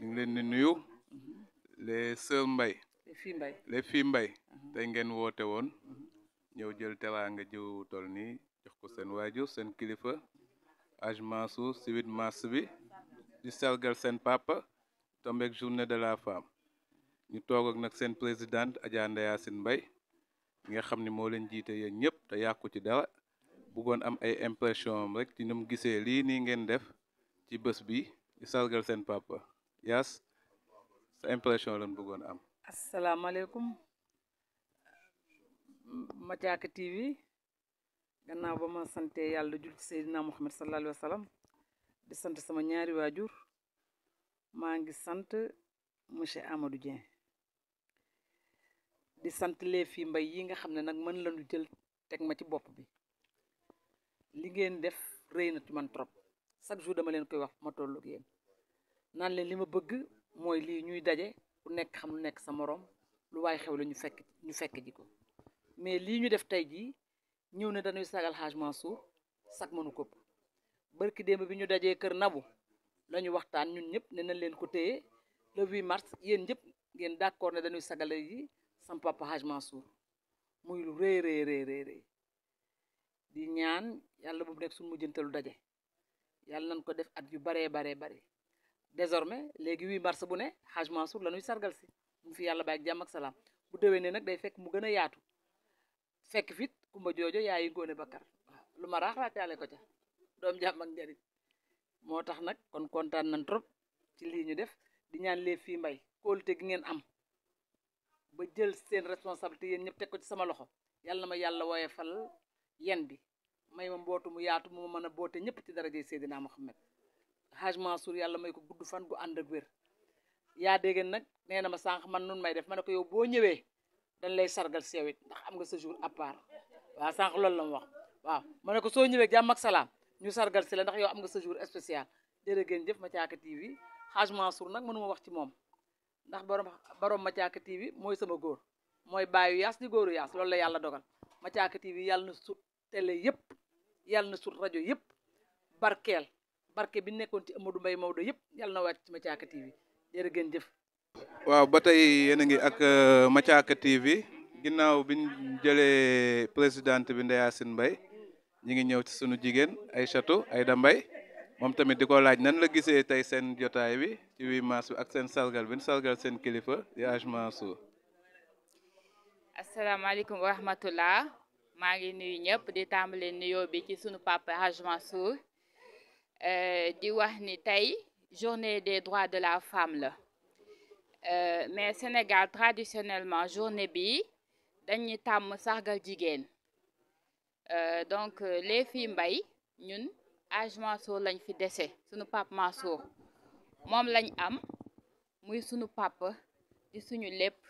ngi leen di nuyu les sœurs Mbay te fii mbay les filles Mbay tey ngeen woote woon ñëw jël teraanga jiw tol nii jox ko seen waajur seen kilifa Hadj Mansour si 8 mars bi di sargal seen papa tombeek journée de la femme ñu toog ak nag seen présidente Adja Ndeye Yacine Mbaye mi nga xam ni moo leen jiite yéen ñëpp te yàqu ci dara bëggoon am ay impression am rek ci ni mu gisee lii nii ngeen def ci bés bi di sargal seen papa Yaas sa impression lañ bëggoon am asalaamaaleykum Mathiaka TV gannaaw ba ma sante yàlla jul ci Seydina Muhammad sallallahu alayhi wa sallam di sant sama ñaari waajur maa ngi sant monsieur Amadou Dieng di sant les filles mbay yi nga xam ne nag mën lañu jël teg ma ci bopp bi li ngeen def rëy na ci man trop chaque jour dama leen koy wax ma tollu ak yéen naan leen li ma bëgg mooy lii ñuy daje ku nekk xam lu nekk sa moroom lu waay xew la ñu fekk ñu fekk ji ko mais lii ñu def tey jii ñëw ne dañuy sagal Hadj Mansour sag mënu kopp barki démb bi ñu dajee kër Nabu lañu waxtaan ñun ñëpp ne nañ leen ko téye le 8 mars yéen ñëpp ngeen d'accord ne dañuy sagale yi sam papa Hadj Mansour muy lu rëy rëy rëy rëy rëy di ñaan yàlla bu mu nekk suñu mujjantalu daje yàlla nañ ko def at yu baree baree bare désormais léegi 8 mars bu ne Hadj Mansour la ñuy sargal si mu fi yàlla bàyyi ak jàmm ak salaam bu déwénee nag day fekk mu gën a yaatu fekk fit kumba joojo yaayi góone bakkar waaw lu ma raax raataale ko ca doom jàmm ak njariñ moo tax nag kon kontaan nañ trop ci lii ñu def di ñaan lee fii mbay kóolute gi ngeen am ba jël seen responsabilité yéen ñëpp teg ko ci sama loxo yàlla na ma yàlla wooye fal yen bi may ma mbootu mu yaatu mu ma mën a boote ñëpp ci daraje Seydina Muhammad Hadj Mansour yàlla may ko gudd fan gu ànd ak wér yaa dégg nag nee na ma sànq man nun may def ma ne ko yow boo ñëwee dañ lay sargal si yow it ndax am nga sa jour à part waaw sànq loolu la mu wax waaw ma ne ko soo ñëwee jàmm ak salaam ñu sargal si la ndax yow am nga sa jour spécial jërë ngeen jëf Mathiaka TV Hadj Mansour nag mënuma wax ci moom ndax borom borom Mathiaka TV mooy sama góor mooy bàyyu yaas di góoru yaas loolu la yàlla dogal Mathiaka TV yàlla na sut télé yëpp yàlla na sut rajo yëpp barkeel barke bi nekkoon ci Amadou Mbaye Maodo yëpp yàlla na wàcc ci Mathiaka TV jërë ngeen jëf waaw ba tey yéen a ngi ak Mathiaka TV ginnaaw biñ jëlee présidente bi Ndeye Yacine Mbaye ñi ngi ñëw ci sunu jigéen Aïchatou Aïda Mbaye moom tamit di ko laaj nan la gisee tey seen jotaay bi ci 8 mars bi ak seen sargal bi sargal seen kilifa di Hadj Mansour asalaamaaleykum wa rahmatullah maa ngi nuyu ñëpp di tàmbale nuyoo bi ci sunu papa Hadj Mansour di wax ni tey journée des droits de la femme la mais Sénégal traditionnellement journée bi dañuy tàmm sargal jigéen donc les filles mbay ñun Hadj Mansour lañ fi dese sunu papa Mansour moom lañ am muy sunu papa di suñu lépp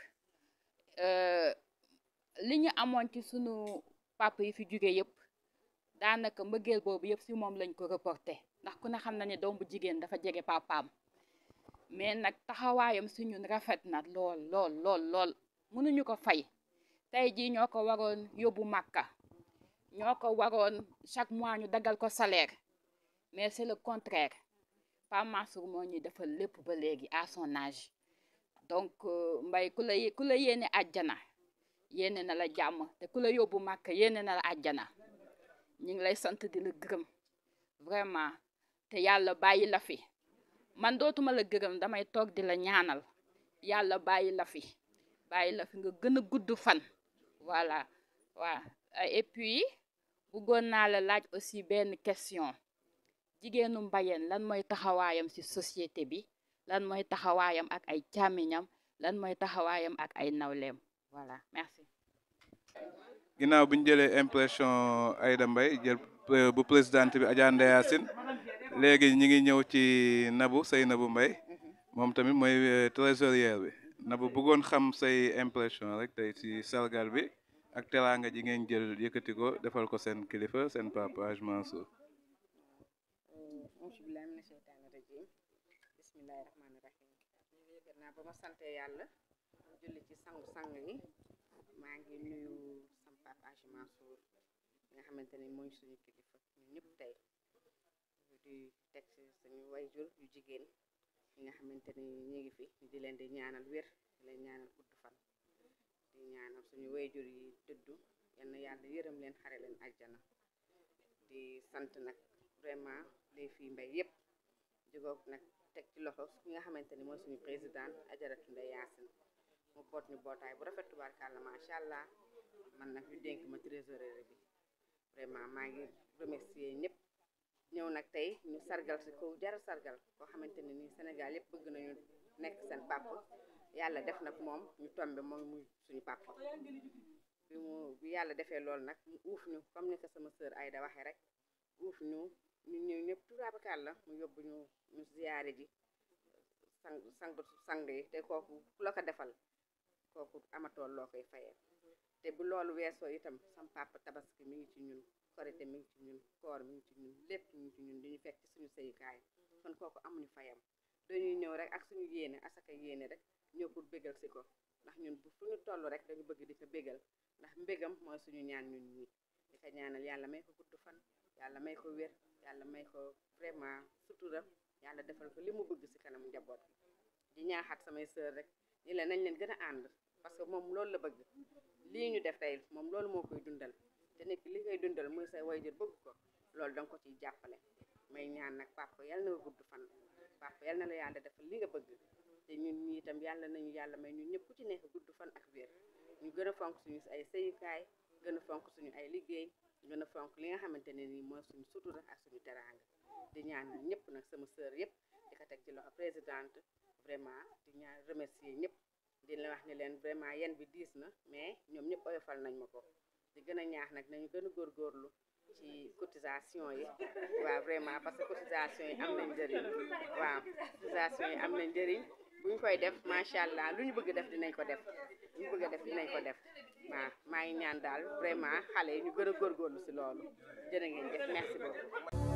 li ñu amoon ci sunu papa yi fi jóge yëpp daanaka mbëggeel boobu yëpp si moom lañ ko reporté ndax ku ne xam na ne doom bu jigéen dafa jege papaam mais nag taxawaayam si ñun rafet na lool lool lool lool mënuñu ko fay tey jii ñoo ko waroon yóbbu màkka ñoo ko waroon chaque mois ñu daggal ko salaire mais c'est le contraire Pa Mansour moo ñuy defal lépp ba léegi à son âge donc mbay ku la ku la yéene àjjana yéene na la jàmm te ku la yóbbu màkka yéene na la àjjana ñu ngi lay sant di la gërëm vraiment te yàlla bàyyi la fi man dootuma la gërëm damay toog di la ñaanal yàlla bàyyi la fi bàyyi la fi nga gën a gudd fan voilà waaw et puis bëggoon naa la laaj aussi benn question jigéenu mbayeen lan mooy taxawaayam ci société bi lan mooy taxawaayam ak ay càmmiñam lan mooy taxawaayam ak ay nawleem voilà merci ginnaaw bi ñu jëlee impression Aïda Mbaye jël bu présidente bi Adja Ndeye Yacine léegi ñi ngi ñëw ci Nabou say Nabou Mbaye moom tamit mooy trésorière bi Nabou bëggoon xam say impression rek tey ci sargal bi ak teraanga ji ngeen jël yëkkati ko defal ko seen kilifa seen papa Hadj Mansour auzubillahi mina sheytaani rajim bismillahi rahmaani rahim gannaaw ba ma sante yàlla julli ci sangu-sang yi maa ngi nuyu sam papa Hadj Mansour nga xamante ne mooy suñu kilifa ñun ñëpp tey di teg ci suñu wayjur yu jigéen ñi nga xamante ni ñi ngi fi di leen di ñaanal wér di leen ñaanal gudd fan di ñaanal suñu wayjur yi dëddu yal na yàlla yërëm leen xare leen àjjana di sant nag vraiment les filles mbay yépp jógoog nag teg ci loxo ki nga xamante ni mooy suñu président ajaratu Ndeye Yacine mu boot ñu bootaay bu rafet tubaarkàlla macha allah man nag ñu dénk ma trésorier bi vraiment maa ngi remercier ñëpp ñëw nag tey ñu sargal si ko jara sargal koo xamante ne nii Sénégal yëpp bëgg nañu nekk seen papa yàlla def nag moom ñu tombe moom muy suñu papa bi mu bi yàlla defee loolu nag mu uuf ñu comme ni ko sama sœur Aïda waxee rek uuf ñu ñu ñëw ñëpp tubaarkàlla la mu yóbbu ñu ñu ziyaare ji sang sang sang yi te kooku ku la ko defal kooku amatool loo koy fayee te bu loolu weesoo itam sam papa tabaski mi ngi ci ñun korite mi ngi ci ñun koor mi ngi ci ñun lépp mi ngi ci ñun diñu fekk ci suñu sëyukaay kon kooku amuñu fayam dañuy ñëw rek ak suñu yéene asaka yéene rek ñëw pour bégal si ko ndax ñun bu fu ñu toll rek dañu bëgg di ko bégal ndax mbégam mooy suñu ñaan ñun ñi di ko ñaanal yàlla may ko gudd fan yàlla may ko wér yàlla may ko vraiment sutura yàlla defal ko li mu bëgg si kanam njaboot gi di ñaaxaat samay sœur rek ni la nañ leen gën a ànd parce que moom loolu la bëgg lii ñu def tey moom loolu moo koy dundal te nekk li koy dundal muy say wayjur bëgg ko loolu danga ko ciy jàppale may ñaan nag papa yal na nga gudd fan papa yal na la yàlla defal li nga bëgg te ñun ñi itam yàlla nañu yàlla may ñun ñëpp ku ci nekk gudd fan ak wér ñu gën a fonk suñu ay sëyukaay gën a fonk suñu ay liggéey gën a fonk li nga xamante ne nii mooy suñu sutura ak suñu teraanga di ñaan ñëpp nag sama sœur yëpp di ko teg ci loxo présidente vraiment di ñaan remercier ñëpp di la wax ni leen vraiment yen bi diis na mais ñoom ñëpp oyofal nañ ma ko di gën a ñaax nag nañu gën a góorgóorlu ci cotisation yi waaw vraiment parce que cotisation yi am nañ njëriñ waaw cotisation yi am nañ njëriñ bu ñu koy def macha allah lu ñu bëgg def dinañ ko def lu ñu bëgg a def dinañ ko def waaw maa ngi ñaan daal vraiment xale yi ñu gën a góorgóorlu si loolu jërë ngeen jëf merci beaucoup